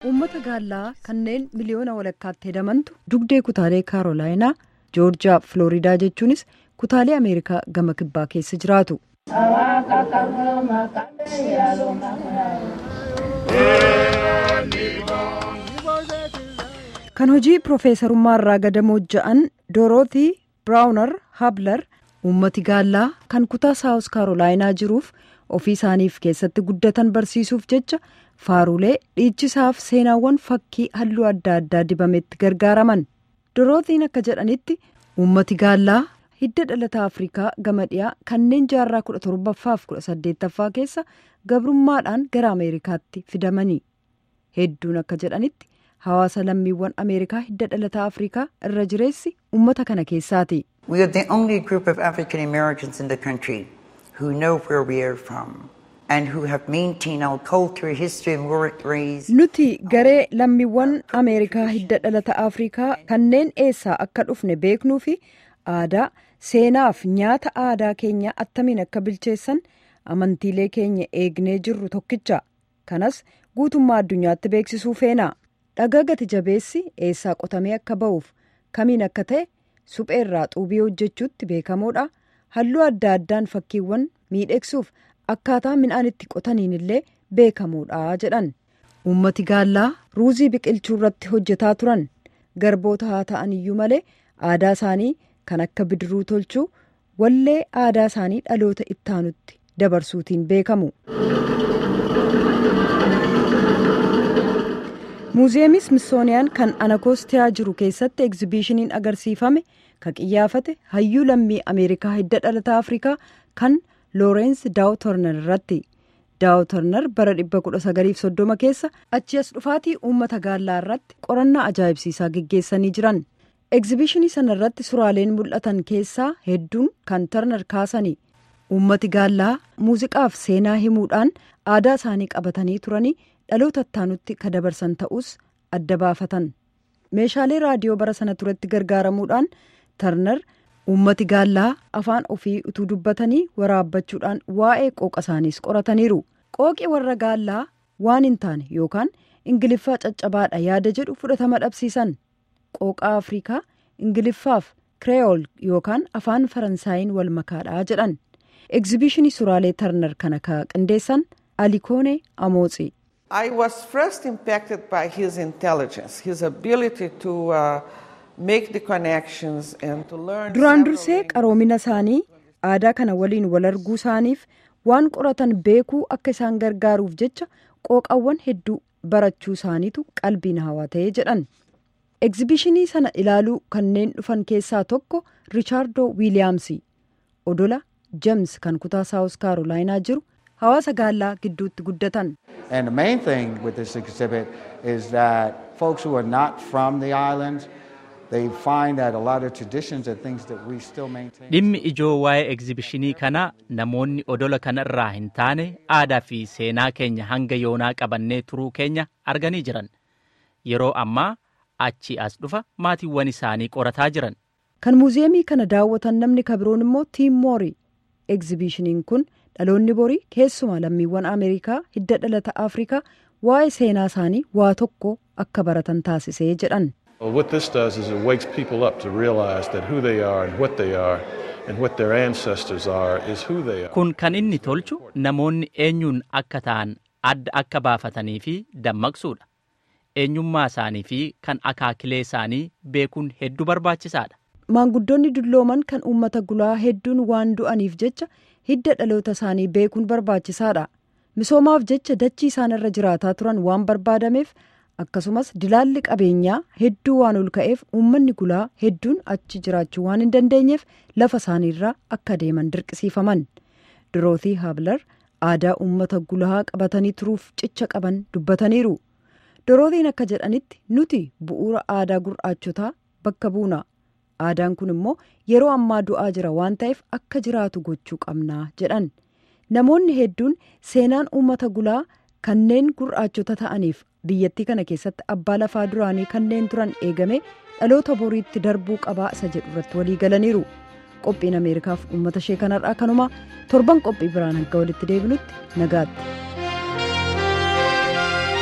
uummata gaallaa kanneen miliyoona walakkaatti hedamantu dugdee kutaalee kaarolaayinaa joorjiyaa filooriidaa jechuunis kutaalee ameerikaa gama kibbaa keessa jiraatu. kan hojii piroofeesarummaa irraa gadamoo ja'an doorootii biraawunar hablar uummati gaallaa kan kutaa saawus kaarolaayinaa jiruuf ofii isaaniif keessatti guddatan barsiisuuf jecha faarulee dhiichisaaf seenaawwan fakkii halluu adda addaa dibametti gargaaraman dorootiin akka jedhanitti uummati gaallaa hidda dhalataa afrikaa gama dhiyaa kanneen jaarraa kudha torbaffaaf kudha saddeettaffaa keessa gabrummaadhaan gara ameerikaatti fidamanii hedduun akka jedhanitti hawaasa lammiiwwan ameerikaa hidda dhalataa afrikaa irra jireessi uummata kana keessaati. We are the only group of African Americans in the country who know where we are from and who have maintained our culture, history and work race. Nuti garee lammiiwwan Ameerikaa hidda dhalata Afrikaa kanneen eessaa akka dhufne beeknuu fi aadaa, seenaaf nyaata aadaa keenya attamiin akka bilcheessan amantiilee keenya eegnee jirru tokkicha. Kanas guutummaa addunyaatti beeksisuu feena. Dhagaa gati jabeessi eessaa qotamee akka ba'uuf kamiin akka ta'e supheerraa xuubii hojjechuutti beekamoodha. Halluu adda addaan fakkiiwwan miidhegsuuf akkaataa midhaan itti qotaniin illee beekamoodha jedhan. Uummati gaallaa ruuzii biqilchuu irratti hojjetaa turan garboota haa ta'an iyyuu malee aadaa isaanii kan akka bidiruu tolchuu wallee aadaa isaanii dhaloota ittaanutti dabarsuutiin beekamu. muuziyeemii smithsooniyaan kan anakoostiyaa jiru keessatti egzibiishiniin agarsiifame kan qiyyaafate hayyuu lammii ameerikaa hidda dhalataa afrikaa kan loorensi daawutorner irratti daawutorner bara 1930 keessa achi as dhufaatii uummata gaallaa irratti qorannaa ajaa'ibsiisaa geggeessanii jiran egzibiishinii sana irratti suraaleen mul'atan keessaa hedduun kan tarnar kaasanii uummati gaallaa muuziqaaf seenaa himuudhaan aadaa isaanii qabatanii turanii dhaloota ittaanutti ka dabarsan ta'us adda baafatan meeshaalee raadiyoo bara sana turetti gargaaramuudhaan tarnar uummati gaallaa afaan ofii utuu dubbatanii waraabbachuudhaan waa'ee qooqa isaaniis qorataniiru qooqi warra gaallaa waan hin taane yookaan ingiliffaa caccabaadha yaada jedhu fudhatama dhabsiisan qooqaa afrikaa ingiliffaaf kireeyool yookaan afaan faransaayiin wal makaadha jedhan egzibiishinii suraalee tarnar kana ka qindeessan alikoone amootsi. I was first impacted by his intelligence, his ability to uh, make the connections and to learn. Duraan dursee qaroomina isaanii aadaa kana waliin wal arguu isaaniif waan qoratan beekuu akka isaan gargaaruuf jecha qooqawwan hedduu barachuu isaaniitu qalbiin hawwatee jedhan. Egzibiishinii sana ilaaluu kanneen dhufan keessaa tokko Richaardo Wiiliyaamsi odola Jeems kan kutaa Saawus Kaarolaayinaa jiru hawaasa gaallaa gidduutti guddatan. And the main thing with this exhibit is that folks who are not from the islands, they find that a lot of traditions and things that we still maintain. Dhimmi ijoo waa'ee egzibishinii kanaa namoonni odola kana irraa hin taane aadaa fi seenaa keenya hanga yoonaa qabannee turuu keenya arganii jiran. Yeroo ammaa achi as dhufa maatiiwwan isaanii qorataa jiran. Kan muuziyeemii kana daawwatan namni kabiroon immoo Tiim Moorii. Egzibiishiniin kun dhaloonni borii keessumaa lammiiwwan ameerikaa hidda dhalata afrikaa waa'ee seenaa isaanii waa tokko akka baratan taasisee jedhan. Well, what this does is it wakes people up to realize that who they are and what they are and what their ancestors are is who they are. Kun kan inni tolchu namoonni eenyuun akka ta'an adda akka baafatanii fi dammaqsuudha. Eenyummaa isaanii fi kan akaakilee isaanii beekuun hedduu barbaachisaadha. Maanguddoonni dullooman kan uummata gulaa hedduun waan du'aniif jecha hidda dhaloota isaanii beekuun barbaachisaadha. Misoomaaf jecha dachii isaan irra jiraataa turan waan barbaadameef akkasumas dilaalli qabeenyaa hedduu waan ol ka'eef uummanni gulaa hedduun achi jiraachuu waan hin dandeenyeef lafa isaaniirraa akka deeman dirqisiifaman. Dorootii Hablar aadaa uummata gulaa qabatanii turuuf cicha qaban dubbataniiru. Dorootiin akka jedhanitti nuti bu'uura aadaa gurraachotaa bakka buuna. aadaan kun immoo yeroo ammaa du'aa jira waan ta'eef akka jiraatu gochuu qabnaa jedhan namoonni hedduun seenaan uummata gulaa kanneen gurraachota ta'aniif biyyattii kana keessatti abbaa lafaa duraanii kanneen turan eegame dhaloota boriitti darbuu qabaa isa jedhu irratti walii galaniiru qophiin ameerikaaf uummata ishee kanarraa kanumaa torban qophii biraan hanga walitti deebinutti nagaatti.